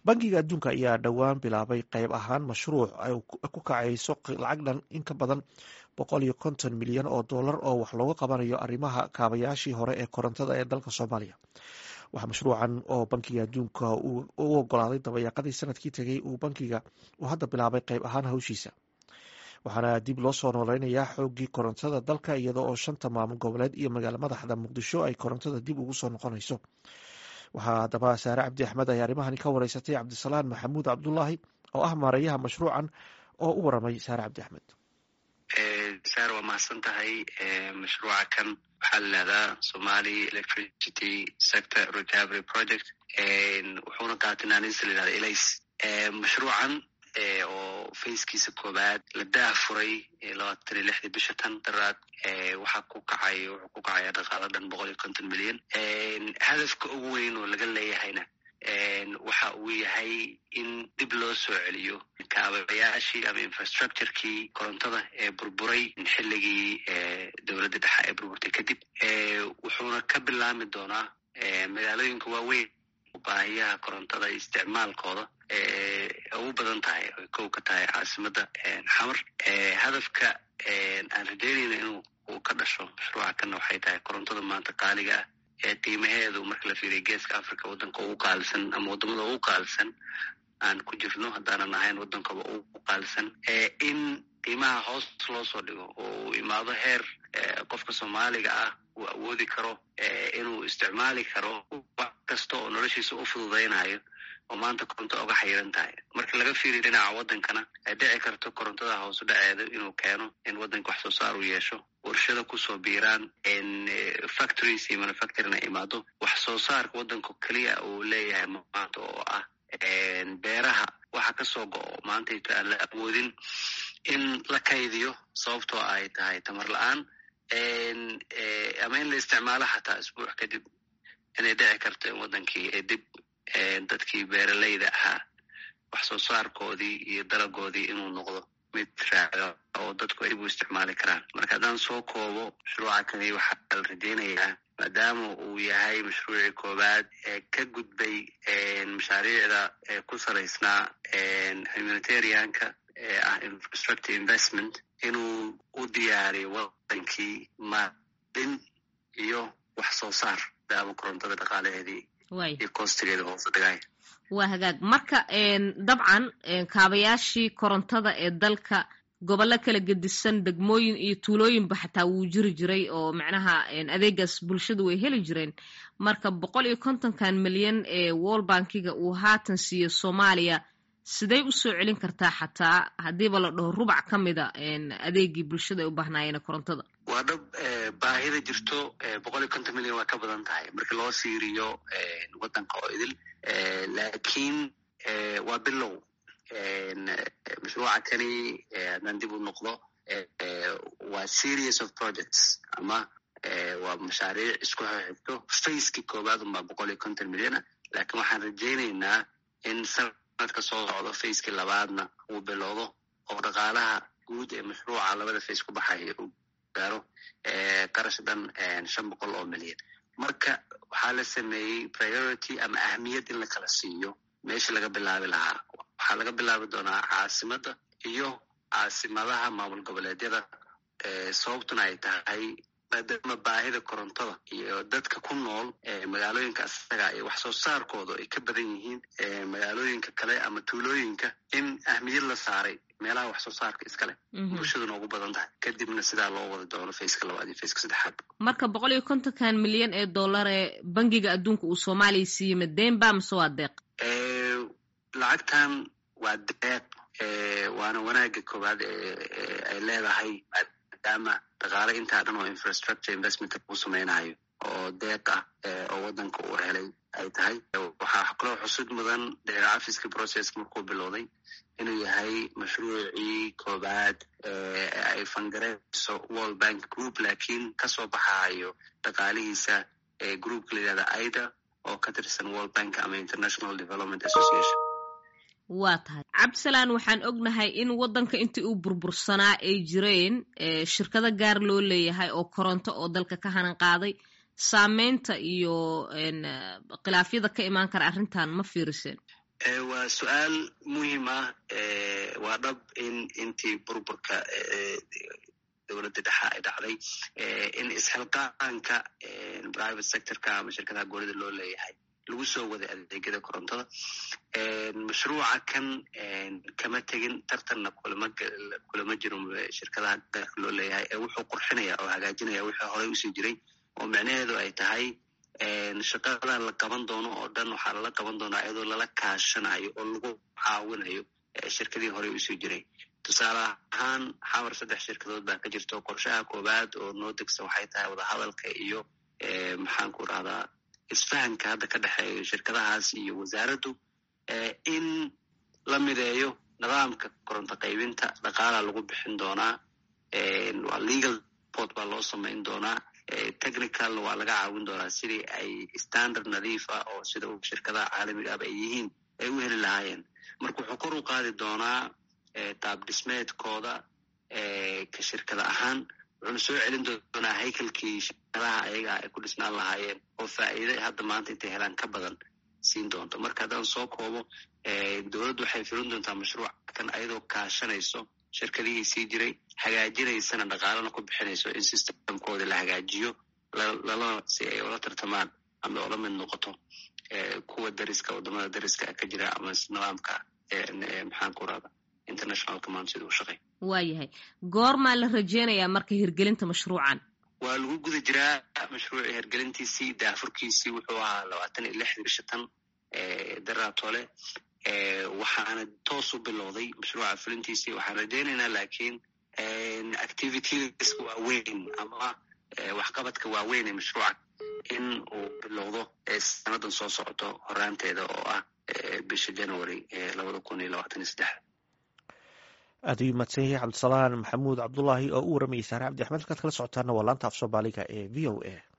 bangiga adduunka ayaa dhowaan bilaabay qayb ahaan mashruuc ay ku kacayso lacag dhan in ka badan boqol iyo konton milyan oo dollar oo wax looga qabanayo arrimaha kaabayaashii hore ee korontada ee dalka soomaaliya waxaa mashruucan oo bankiga adduunka u ogolaaday dabayaaqadii sanadkii tegay uu bankiga uu hadda bilaabay qayb ahaan hawshiisa waxaana dib loo soo nooleynayaa xoogii korontada dalka iyadoo oo shanta maamul goboleed iyo magaalo madaxda muqdisho ay korontada dib ugu soo noqonayso waxaa haddaba saare cabdi axmed ay arrimahani ka wareysatay cabdisalaan maxamuud cabdulaahi oo ah maareeyaha mashruucan oo u waramay saare cabdi axmed saar waa mahadsan tahay mashruuca kan waxaa la yihahdaa somali electricity sector recovery project wuxuuna qaatay naanisa la yihahda elays mashruucan oo fayskiisa koobaad la daah furay labaatan iyo lixdii bisha tan daraad waxaa ku kacay wuxuu ku kacaya dhaqaalo dhan boqol iyo konton milyan hadafka ugu weyn oo laga leeyahayna waxa uu yahay in dib loo soo celiyo kaabayaashii ama infrastructurekii korontada ee burburay xilligii dowladda dhexe ee burburtay kadib wuxuuna ka bilaami doonaa magaalooyinka waaweyn baahiyaha korontada isticmaalkooda ugu badan tahay oy kow ka tahay caasimadda xamar hadafka aan rajeynayna inuu uu ka dhasho mashruuca kana waxay tahay korontada maanta qaaliga ah ee qiimaheedu marka la fiiriya geeska africa waddanka ugu qaalisan ama waddamada ugu qaalisan aan ku jirno haddaanan ahayn waddankaba ugu qaalisan in qiimaha hoos loo soo dhigo oo uu imaado heer qofka soomaaliga ah uu awoodi karo inuu isticmaali karo wax kasta oo noloshiisa u fududaynayo oo maanta koronto oga xayiran tahay marka laga fiiriyo dhinaca waddankana ay dhici karto korontada hoosu dhaceeda inuu keeno in waddanka wax soo saar uu yeesho warshada kusoo biiraan factories iyo manufacturing ay imaado wax soo saarka waddanka keliya uu leeyahay maanta oo ah beeraha waxa kasoo go-o maantayto aan la awoodin in la kaydiyo sababtoo ay tahay tamar la-aan ama in la isticmaalo xataa isbuuc kadib inay dhici karto in waddankii ee dib dadkii beeraleyda ahaa wax soo saarkoodii iyo dalagoodii inuu noqdo mid raacda oo dadku ay dib u isticmaali karaan marka haddaan soo koobo mashruuca kani waxaa la rajeynayaa maadaama uu yahay mashruucii koowaad ee ka gudbay mashaariicda ku salaysnaa humanitarianka ee ah infrastructure investment inuu u diyaariyo wadankii maalin iyo wax soo saar maadaama korontada dhaqaalaheedii iyo kostigeeda hoose dhigay waa hagaag marka dabcan kaabayaashii korontada ee dalka gobollo kala gedisan degmooyin iyo tuulooyinba xataa wuu jiri jiray oo macnaha adeegaas bulshadu way heli jireen marka boqol iyo kontonkan milyan ee wall bankiga uu haatan siiyo soomaaliya sidey u soo celin kartaa xataa haddiiba la dhaho rubac ka mida adeegii bulshada ay u baahnaayeen korontada waa dhab baahida jirto boqol iyo konton milyan waa ka badan tahay marka loo siiriyo waddanka oo idil laakiin waa bilow mashruuca kani haddaan dib u noqdo waa series of projects ama waa mashaariic isku xigto faceki koowaad unbaa boqol iyo konton milyana laakiin waxaan rajaynaynaa in sanadka soo socdo facekii labaadna uu bilowdo oo dhaqaalaha guud ee mashruuca labada face ku baxaya uu gaaro qarash dhan shan boqol oo milyan marka waxaa la sameeyey priority ama ahmiyad in la kala siiyo meesha laga bilaabi lahaa waxaa laga bilaabi doonaa caasimadda iyo caasimadaha maamul goboleedyada sababtuna ay tahay maadaama baahida korontada iyo dadka ku nool magaalooyinka asaga iyo wax soo saarkooda ay ka badan yihiin magaalooyinka kale ama tuulooyinka in ahmiyad la saaray meelaha wax soo saarka iskale bulshaduna ugu badan tahay kadibna sidaa loo wada doono faceka labaad iyo faceka saddexaad marka boqol iyo kontonkan milyan ee dollar ee bangiga adduunka uu soomaaliya siiyey ma deenba mase waa deeq lacagtan waa deeq waana wanaaga koowaad ay leedahay maadaama dhaqaale intaa dhan oo infrastructure investment lagu sameynayo oo deeq ah oo waddanka uu helay ay tahay waxaa kaloo xusud mudan dheeracafiska processka markuu bilowday inuu yahay mashruucii koowaad ay fangareyso world bank group laakiin kasoo baxayo dhaqaalihiisa groupka la yihahda aida oo ka tirsan world bank ama international development association waa tahay cabdisalaan waxaan ognahay in waddanka intii uu burbursanaa ay jireen shirkado gaar loo leeyahay oo koronto oo dalka ka hanan qaaday saameynta iyo khilaafyada ka imaan kara arrintan ma fiiriseen waa su-aal muhiim ah waa dhab in intii burburka dowladda dhexa ay dhacday in isxilqaanka private sectorka ama shirkadaha goolida loo leeyahay lagu soo waday adeegyada korontada mashruuca kan kama tegin tartanna kulama jiro shirkadaha gaarka loo leeyahay ee wuxuu qurxinaya oo hagaajinaya wixii horey usii jiray oo micnaheedu ay tahay shaqada la qaban doono oo dhan waxaa lala qaban doonaa iyadoo lala kaashanayo oo lagu caawinayo shirkadii horey usii jiray tusaale ahaan xamar saddex shirkadood baa ka jirto qorshaha koowaad oo noo degsan waxay tahay wadahadalka iyo maxaan ku rahdaa isfahanka hadda ka dhexeeyo shirkadahaas iyo wasaaraddu in la mideeyo nidaamka koronto qaybinta dhaqaalaa lagu bixin doonaa waa legal port baa loo samayn doonaa technical waa laga caawin doonaa sidii ay standard nadiif ah oo sida shirkadaha caalamiga aba ay yihiin ay u heli lahaayeen marka wuxuu kor u qaadi doonaa qaab dhismeedkooda ka shirkada ahaan wuxuuna soo celin doonaa haykalkii shirkadaha ayaga ay ku dhisnaan lahaayeen oo faa'iide hadda maanta intay helaan ka badan siin doonto marka haddaan soo koobo dowladdu waxay filin doontaa mashruuc kan ayadoo kaashanayso shirkadihii sii jiray hagaajinaysana dhaqaalana ku bixinayso in systemkooda la hagaajiyo lala si ay ula tartamaan ama ula mid noqoto kuwa dariska wadamada dariska ka jira ama nidaamka maxaan ku rahda international command sida u shaqey waayahay goormaa la rajeynayaa marka hirgelinta mashruucan waa lagu guda jiraa mashruuci hirgelintiisii daafurkiisii wuxuu ahaa labaatan iyo lixdii bisha tan daraatole waxaana toos u bilowday mashruuca fulintiisii waxaan rajeynaynaa laakiin activities waaweyn ama waxqabadka waaweyn ee mashruuca in uu bilowdo sanadan soo socoto horaanteeda oo ah bisha january labada kun iyo labaatan iyo saddex aad ayuu mahadsan yahay cabdisalaan maxamuud cabdulaahi oo u waramayay saare cabdi axmed halkaad kala socotaana waa laanta af soomaaliga ee v o a